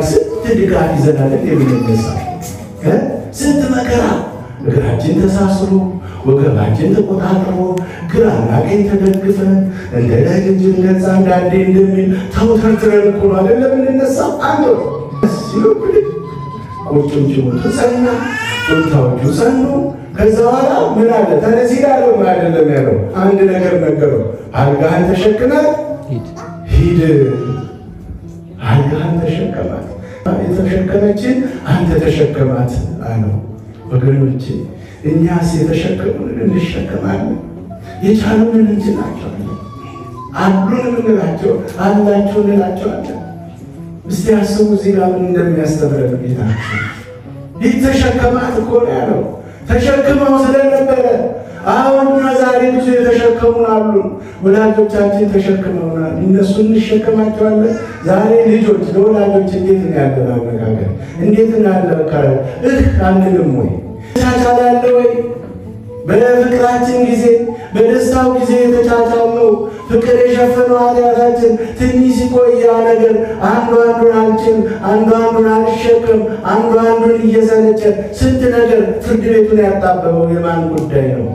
ስንት ድጋፍ ይዘናለን የምንነሳ ስንት መከራ እግራችን ተሳስሮ ወገባችን ተቆጣጥሮ ግራና ቀኝ ተደግፈን እንደ ለልጅነት አንዳንዴ እንደሚል ተውተርትረን እኮ ነው አይደለም የምንነሳ አንዱ ሲሉብን ቁርጭምጭሙ ተጸና ጡንቻዎቹ ጸኑ። ከዛ በኋላ ምን አለ ተነስ ይላለው አይደለም ያለው አንድ ነገር ነገረው። አልጋህን ተሸክመህ ሂድ፣ አልጋህን ተሸከማት። የተሸከመችን አንተ ተሸከማት አለው። ወገኖቼ እኛስ የተሸከሙንን እንሸከማለን፣ የቻሉንን እንችላቸዋለን፣ አሉን እንላቸው አላቸው እንላቸዋለን። እስቲ አስቡ እዚህ ጋር ምን እንደሚያስተምረን ጌታችን ይህ ተሸከማት እኮ ነው ያለው። ተሸክመው ስለነበረ አሁን እኛ ዛሬ ብዙ የተሸከሙን አሉ። ወላጆቻችን ተሸክመውናል፣ እነሱ እንሸከማቸዋለን። ዛሬ ልጆች ለወላጆች እንዴት ነው ያለን አነጋገር? እንዴት ነው ያለ መከራ? እህ አንልም ወይ ተቻቻላለ ወይ? በፍቅራችን ጊዜ በደስታው ጊዜ የተቻቻልነው ፍቅር የሸፈነው ኃጢአታችን ትንሽ ሲቆይ ያ ነገር አንዱ አንዱን አልችል፣ አንዱ አንዱን አልሸከም፣ አንዱ አንዱን እየሰለቸ ስንት ነገር ፍርድ ቤቱን ያጣበበው የማን ጉዳይ ነው?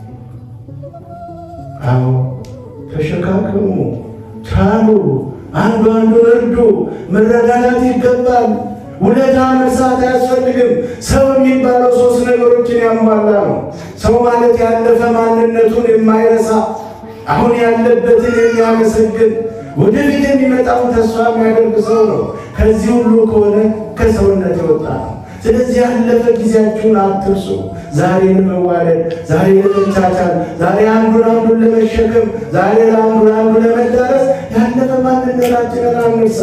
አዎ ተሸካከሙ፣ ቻሉ፣ አንዱ አንዱን እርዱ። መረዳዳት ይገባል። ውለታ መርሳት አያስፈልግም። ሰው የሚባለው ሶስት ነገሮችን ያሟላ ነው። ሰው ማለት ያለፈ ማንነቱን የማይረሳ አሁን ያለበትን የሚያመሰግን ወደፊት የሚመጣውን ተስፋ የሚያደርግ ሰው ነው። ከዚህ ሁሉ ከሆነ ከሰውነት የወጣ ነው። ስለዚህ ያለፈ ጊዜያችሁን አትርሱ። ዛሬ ለመዋደድ፣ ዛሬ ለመቻቻል፣ ዛሬ አንዱን አንዱን ለመሸከም፣ ዛሬ ለአንዱ ለአንዱ ለመዳረስ ያለፈ ማንነታችንን አንርሳ።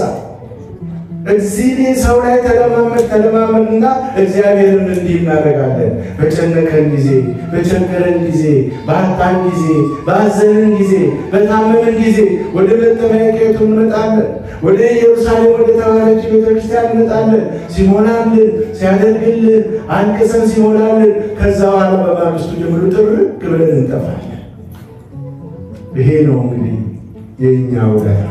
እዚህ ሰው ላይ ተለማመድ ተለማመድና እግዚአብሔርን እንዲህ እናደርጋለን። በጨነቀን ጊዜ፣ በቸገረን ጊዜ፣ በአጣን ጊዜ፣ በአዘንን ጊዜ፣ በታመመን ጊዜ ወደ መጠመቂያቱ እንመጣለን። ወደ ኢየሩሳሌም ወደ ተባለች ቤተክርስቲያን እንመጣለን። ሲሞላልን ሲያደርግልን አንቅሰን ሲሞላልን፣ ከዛ በኋላ በማግስቱ ጀምሮ ጥርቅ ብለን እንጠፋለን። ይሄ ነው እንግዲህ የእኛ ውለታ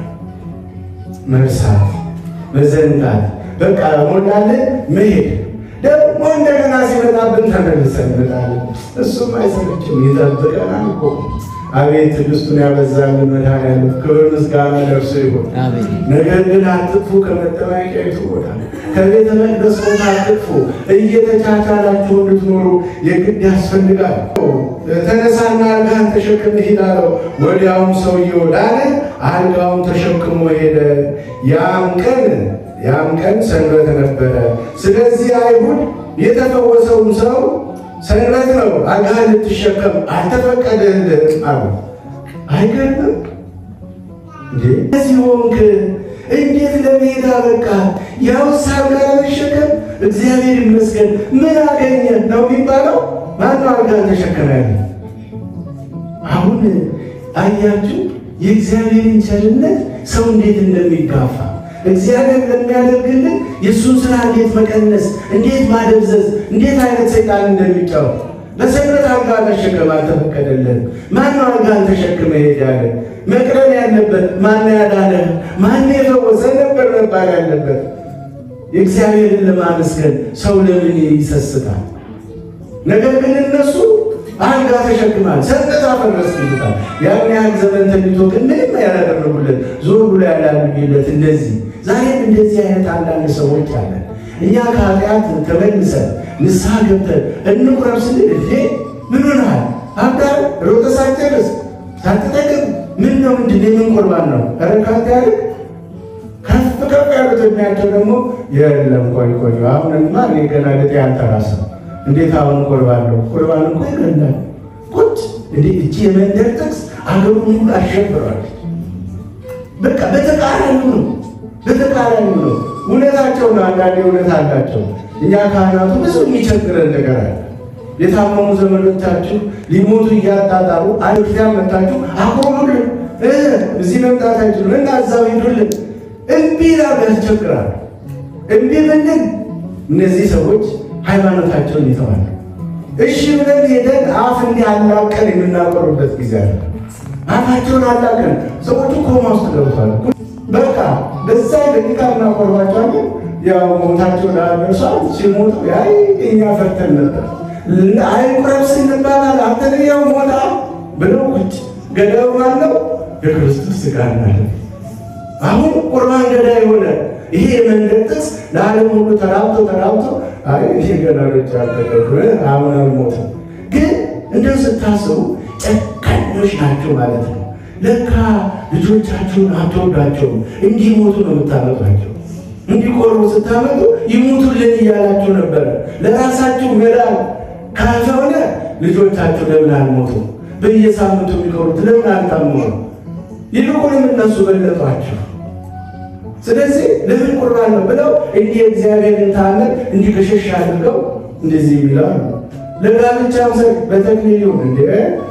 መርሳት መዘንጋት በቃ ሞላልን መሄድ ደግሞ እንደገና ሲመጣብን ተመልሰን እንመጣለን። እሱም አይሰለችም ይጠብቀናል እኮ። አቤት ትዕግስቱን ያበዛልን መድኃኒዓለም ክብር ምስጋና ለእርሱ ይሁን። ነገር ግን አትጥፉ፣ ከመጠመቂያይቱ ቦታ ከቤተ መቅደስ ቦታ አትጥፉ። እየተቻቻላችሁ እንድትኖሩ የግድ ያስፈልጋል። ተነሳና አልጋህን ተሸክም ሂድ አለው። ወዲያውም ሰውየው ዳነ፣ አልጋውን ተሸክሞ ሄደ። ያም ቀን ያም ቀን ሰንበት ነበረ። ስለዚህ አይሁድ የተፈወሰውን ሰው ሰንበት ነው አልጋህን ልትሸከም አልተፈቀደልህም አሉ። አይገርምም እንዴ? እዚህ ሆንክ እንዴት ለመሄድ አበቃ? ያውስ አልጋ ለመሸከም እግዚአብሔር ይመስገን ምን አገኘ ነው የሚባለው? ማነው አልጋህን ተሸከመ ያለ? አሁን አያችሁ የእግዚአብሔርን ቸርነት ሰው እንዴት እንደሚጋፋ እግዚአብሔር ለሚያደርግልን የእሱን ስራ እንዴት መቀነስ፣ እንዴት ማደብዘዝ፣ እንዴት አይነት ሰይጣን እንደሚጫወት በሰንበት አልጋ መሸከም አልተፈቀደልን። ማነው አልጋን ተሸክመ ሄዳለ? መቅረብ ያለበት ማነው ያዳነ? ማነው የፈወሰ ነበር መባል ያለበት። የእግዚአብሔርን ለማመስገን ሰው ለምን ይሰስታል? ነገር ግን እነሱ አልጋ ተሸክማል፣ ሰንበት አፈረስ ይሉታል። ያን ያህል ዘመን ተኝቶ ግን ምንም ያላደረጉለት ዞር ብሎ ያላሉለት እንደዚህ ዛሬም እንደዚህ አይነት አንዳንድ ሰዎች አለን። እኛ ከኃጢአት ተመልሰን ንስሐ ገብተን እንቁረብ ስንል እንዴ ምን ሆነሃል? አብዳር ሮጠ ሳትጨርስ ሳትጠቅም ምን ነው ምንድን የምን ቁርባን ነው? ኧረ ካንተ ያልቅ ከፍ ከፍ ያሉት የሚያቸው ደግሞ የለም ቆይ ቆይ አሁንማ እኔ ገና ልጤ አልተራሰም እንዴት አሁን ቁርባን ነው? ቁርባን እኮ ይገላል። ቁጭ እንዴ እቺ የመንደር ጥቅስ አገሩን ሁሉ አሸብሯል። በቃ በተቃራኒው ነው፣ በተቃራኒው ነው። እውነታቸው ነው። አንዳንዴ እውነት አላቸው። እኛ ካህናቱ ብዙ የሚቸግረን ነገር አለ። የታመሙ ዘመዶቻችሁ ሊሞቱ እያጣጣሩ አይሁዳን መታችሁ አቆሙልን፣ እዚህ መምጣት አይችሉም እና እዛው ሂዱልን። እምቢ ላሉ ያስቸግራል። እምቢ ብንል እነዚህ ሰዎች ሃይማኖታቸውን ይተዋሉ። እሺ ብለን ሄደን አፍ እንዲህ አላቀን የምናቆሩበት ጊዜ አለ። አፋቸውን አላቀን ሰዎቹ ኮማ ውስጥ ገብቷል። በቃ በዛ ደቂቃ እናቆርባቸዋለን። ያው ሞታቸው ላደርሷት ሲሞቱ ያይ እኛ ፈርተን ነበር አይቁረብ ስንባባል አንተን ያው ሞታ ብለው ቁጭ ገዳዩ ማነው? የክርስቶስ ሥጋ ማለት አሁን ቁርባን ገዳይ የሆነ ይሄ የመንገድ ጥቅስ ለዓለም ሁሉ ተራብቶ ተራብቶ አይ ይሄ ገናሮች አልተቀዱ አሁን አልሞትም። ግን እንደው ስታስቡ ጨካኞች ናቸው ማለት ነው። ለካ ልጆቻችሁን አትወዷቸውም። እንዲሞቱ ነው የምታመጧቸው። እንዲቆርቡ ስታመጡ ይሙቱልን እያላችሁ ነበረ። ለራሳችሁ መዳን ካልሆነ ልጆቻችሁ ለምን አልሞቱም? በየሳምንቱ የሚቆሩት ለምን አልታመሙ? ይልቁንም እነሱ በለጧቸው። ስለዚህ ለምን ቁርባን ነው ብለው እንዲህ እግዚአብሔርን ታመን እንዲህ ከሸሽ አድርገው እንደዚህ ይላሉ። ለጋብቻም ሰ በተክሊል ይሁን እንደ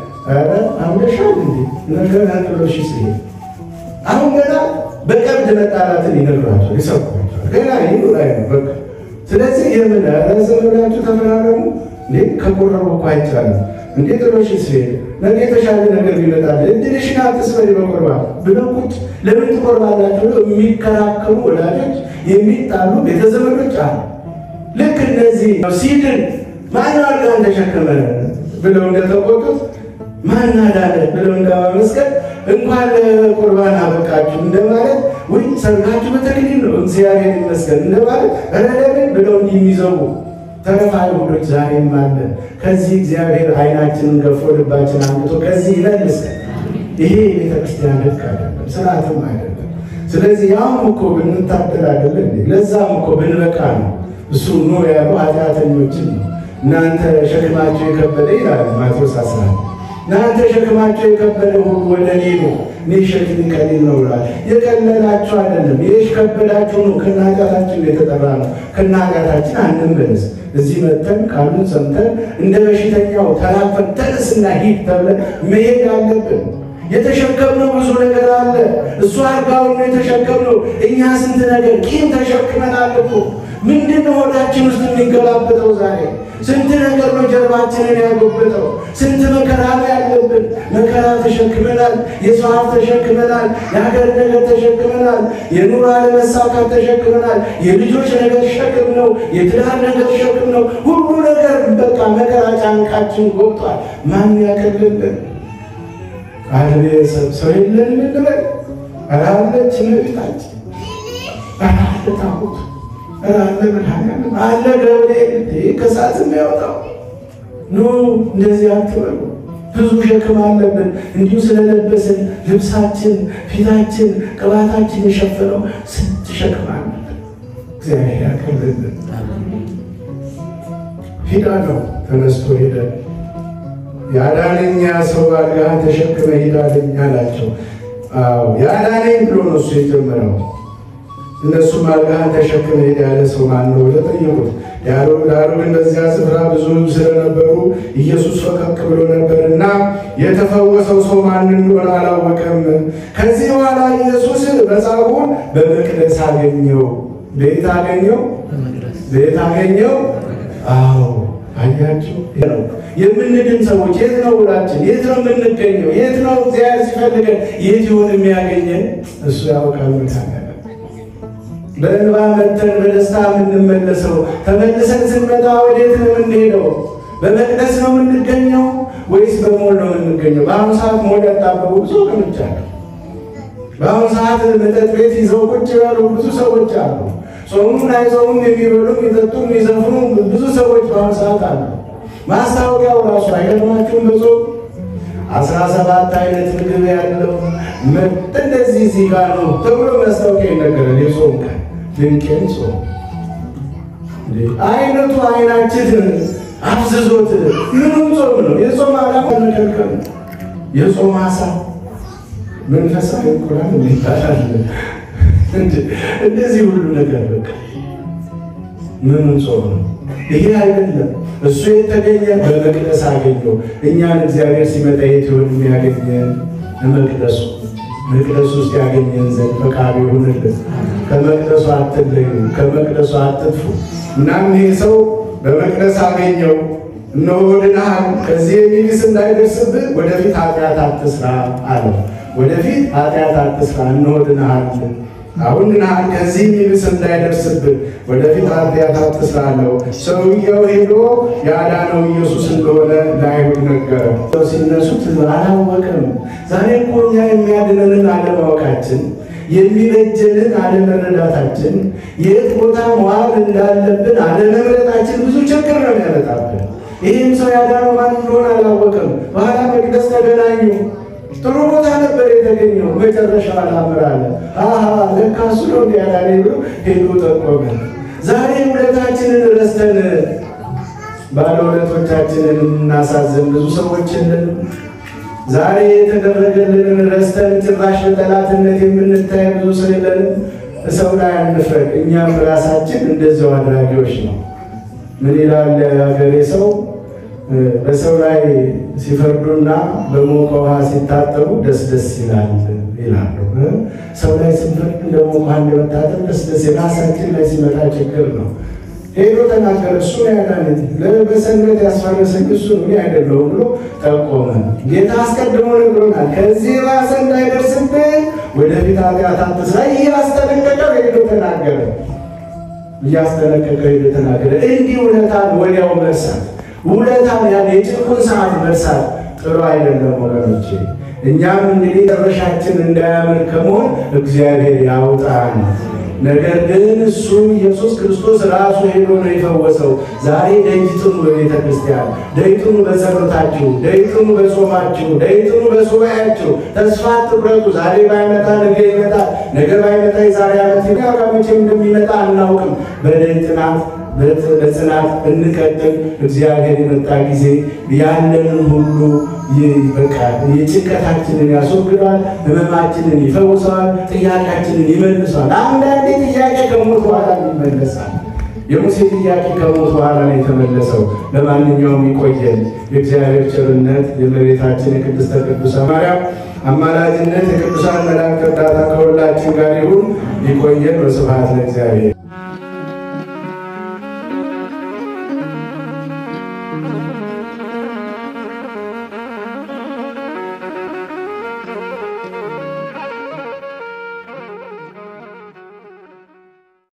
አምደሻል እንዴ ነገር አንጥሎሽ ስ አሁን ገና በቀብድ መጣላትን ይነግሯቸው ይሰብኳቸዋል። ገና ይሉ ላይ ነው በቃ ስለዚህ የምን ረዘመላችሁ ተፈራረሙ እንዴ ከቆረቡ እኮ አይቻልም እንዴ ጥሎሽ ሲሄድ ነገ የተሻለ ነገር ይመጣል እድልሽን አትስበሪ በቁርባን ብለው ቁጭ ለምን ትቆርባላችሁ ብለው የሚከራከሩ ወላጆች የሚጣሉ ቤተዘመዶች አሉ። ልክ እነዚህ ሲድን ማን አልጋን ተሸከመ ብለው እንደተቆጡት ማን አዳነ ብለው እንደማመስገን እንኳን ለቁርባን አበቃችሁ እንደማለት ወይ ሰርጋችሁ በተክሊል ነው እግዚአብሔር ይመስገን እንደማለት ረለብን ብለው እንዲህ የሚዘቡ ተረፋ አይሁዶች ዛሬም አለ። ከዚህ እግዚአብሔር ዓይናችንን ገፎ ልባችን አንግቶ ከዚህ ይመልሰን። ይሄ የቤተክርስቲያን ልክ አይደለም፣ ስርዓትም አይደለም። ስለዚህ ያውም እኮ ብንታደል አይደለ ለዛም እኮ ብንበቃ ነው እሱ ኖ ያሉ ኃጢአተኞችን ነው። እናንተ ሸክማቸው የከበደ ይላል ማቴዎስ አስራ እናንተ ሸክማቸው የከበደ ሁሉ ወደ እኔ ነው እኔ ሸክሜ ቀሊል ነው ብሏል። የቀለላችሁ አይደለም የከበዳችሁ ነው። ከናጋታችን የተጠራ ነው። ከናጋታችን አንመለስ። እዚህ መተን ቃሉን ሰምተን እንደ በሽተኛው ተራፈን ተነስና ሂድ ተብለን መሄድ አለብን። የተሸከምነው ብዙ ነገር አለ። እሱ አልጋውን ነው የተሸከምነው። እኛ ስንት ነገር ቂም ተሸክመናል እኮ። ምንድን ነው ሆዳችን ውስጥ የሚገላበጠው ዛሬ? ስንት ነገር ነው ጀርባችንን ያጎበጠው? ስንት መከራ ነው ያለብን። መከራ ተሸክመናል። የሰው ሀብት ተሸክመናል። የሀገር ነገር ተሸክመናል። የኑሮ አለመሳካት ተሸክመናል። የልጆች ነገር ሸክም ነው። የትዳር ነገር ሸክም ነው። ሁሉ ነገር በቃ መከራ ጫንቃችን ጎብጧል። ማን ያቀልልን? አለ ሰው የለን ምንበል አላለች እመቤታችን አለ ታቦት አለ መድኃኒዓለም አለ ገብርኤል ከሰዓት የሚያወጣው ኖ እንደዚህ አትበሉ። ብዙ ሸክም አለብን። እንዲሁ ስለለበስን ልብሳችን፣ ፊታችን፣ ቅባታችን የሸፈነው ስንት ሸክም አለብን። እግዚአብሔር ያቀልልን። ሂዳ ነው ተነስቶ ሄደ። ያዳነኛ ሰው አልጋህን ተሸክመ ሂዳለኝ አላቸው። አዎ ያዳነኝ ብሎ ነው እሱ የጀመረው። እነሱም አልጋህን ተሸክመ ሄድ ያለ ሰው ማን ነው ብለው ጠየቁት። ዳሩ ግን በዚያ ስፍራ ብዙ ስለነበሩ ኢየሱስ ፈቀቅ ብሎ ነበርና የተፈወሰው ሰው ማን እንደሆነ አላወቀም። ከዚህ በኋላ ኢየሱስ መጻጉዕን በመቅደስ አገኘው። ቤት አገኘው፣ ቤት አገኘው። አዎ አያችሁ ነው የምንድን ሰዎች የት ነው ውላችን? የት ነው የምንገኘው? የት ነው እግዚአብሔር ሲፈልገን የት ይሆን የሚያገኘን? እሱ ያውቃል። ምታገለ በእንባ መተን በደስታ የምንመለሰው ተመልሰን ስንመጣ ወዴት ነው የምንሄደው? በመቅደስ ነው የምንገኘው ወይስ በሞል ነው የምንገኘው? በአሁኑ ሰዓት ሞል ያጣበቡ ብዙ ወገኖች አሉ። በአሁኑ ሰዓት መጠጥ ቤት ይዘው ቁጭ ያሉ ብዙ ሰዎች አሉ። ጾሙን አይጾሙም የሚበሉ የሚጠጡ የሚዘፍኑ ብዙ ሰዎች በአሁኑ ሰዓት አሉ። ማስታወቂያው ራሱ አይገርማችሁም? በጾም አስራ ሰባት አይነት ምግብ ያለው እንደዚህ እዚህ ጋር ነው ተብሎ ማስታወቂያ ይነገራል። የጾም ቀን ድንቄን ጾም አይነቱ አይናችን አፍዝዞት ምንም ጾም ነው። የጾም ዓላማ መከልከል ነው። የጾም አሳ መንፈሳዊ እንቁላል ይባላል። እንደዚህ ሁሉ ነገር በቃ ምንም ጾም ነው። ይሄ አይደለም። እሱ የተገኘ በመቅደስ አገኘው። እኛን እግዚአብሔር ሲመጣ የት ይሆን የሚያገኘን? መቅደሱ መቅደሱ ውስጥ ያገኘን ዘንድ ፈቃዱ ይሁንልን። ከመቅደሱ አትለዩ፣ ከመቅደሱ አትጥፉ። እናም ይሄ ሰው በመቅደስ አገኘው። እነሆ ድነሃል፣ ከዚህ የሚብስ እንዳይደርስብህ ወደፊት ኃጢአት አትስራ አለው። ወደፊት ኃጢአት አትስራ፣ እነሆ ድነሃል። አሁን ግን ከዚህ የሚብስ እንዳይደርስብን ወደፊት ኃጢአት አትስራለሁ። ሰውየው ሄዶ ያዳነው ኢየሱስ እንደሆነ ለአይሁድ ነገረው። ሲነሱት አላወቅም። ዛሬ እኮ እኛ የሚያድነንን አለማወቃችን የሚበጀንን አለመረዳታችን የት ቦታ መዋል እንዳለብን አለመምረጣችን ብዙ ችግር ነው ያመጣብን። ይህም ሰው ያዳነው ማን እንደሆነ አላወቅም። በኋላ መቅደስ ተገናኙ። ጥሩ ቦታ ነበር የተገኘው። መጨረሻ አላምር አለ። አሀ ለካ እሱ ነው እንዲያዳነ ብሎ ሄዶ ጠቆመ። ዛሬ ውለታችንን ረስተን ባለውለቶቻችንን እናሳዝን ብዙ ሰዎች የለንም። ዛሬ የተደረገልንን ረስተን ጭራሽ በጠላትነት የምንታይ ብዙ ሰው የለንም። ሰው ላይ አንፍረድ። እኛም ራሳችን እንደዚያው አድራጊዎች ነው። ምን ይላል ሀገሬ ሰው በሰው ላይ ሲፈርዱና በሞቀ ውሃ ሲታጠቡ ደስ ደስ ይላል ይላሉ። ሰው ላይ ስንፈርድ እንደ ሞቀ ውሃ እንደመታጠብ ደስ ደስ ራሳችን ላይ ሲመጣ ችግር ነው። ሄዶ ተናገረ። እሱ ያዳነት በሰንበት ያስፈረሰኝ እሱ እኔ አይደለሁም ብሎ ጠቆመ። ጌታ አስቀድሞ ነግሮናል። ከዚህ ባሰ እንዳይደርስብን ወደፊት ኃጢአት አትስራ እያስጠነቀቀ ሄዶ ተናገረ። እያስጠነቀቀ ሄዶ ተናገረ። እንዲህ ውለታን ወዲያው መርሳት ውለታን ያን የጭቁን ሰዓት መርሳት ጥሩ አይደለም ወገኖቼ። እኛም እንግዲህ መጨረሻችን እንዳያምር ከመሆን እግዚአብሔር ያውጣን። ነገር ግን እሱ ኢየሱስ ክርስቶስ ራሱ ሄዶ ነው የፈወሰው። ዛሬ ደይጥኑ በቤተ ክርስቲያን፣ ደይጥኑ በጸሎታችሁ፣ ደይጥኑ በጾማችሁ፣ ደይጥኑ በሱባኤያችሁ። ተስፋ አትቁረጡ። ዛሬ ባይመጣ ነገ ይመጣል፣ ነገ ባይመጣ የዛሬ ዓመት ይመጣ፣ መቼ እንደሚመጣ አናውቅም። በደይ ጥናት በጽናት እንቀጥል። እግዚአብሔር የመጣ ጊዜ ያለንን ሁሉ በቃ የጭንቀታችንን ያስወግደዋል፣ ሕመማችንን ይፈውሰዋል፣ ጥያቄያችንን ይመልሰዋል። አንዳንዴ ጥያቄ ከሞት በኋላ ይመለሳል። የሙሴ ጥያቄ ከሞት በኋላ ነው የተመለሰው። ለማንኛውም ይቆየን። የእግዚአብሔር ቸርነት የእመቤታችን የቅድስተ ቅዱሳን ማርያም አማላጅነት የቅዱሳን መላእክት እርዳታ ከሁላችን ጋር ይሁን። ይቆየን። በስብሐት ለእግዚአብሔር።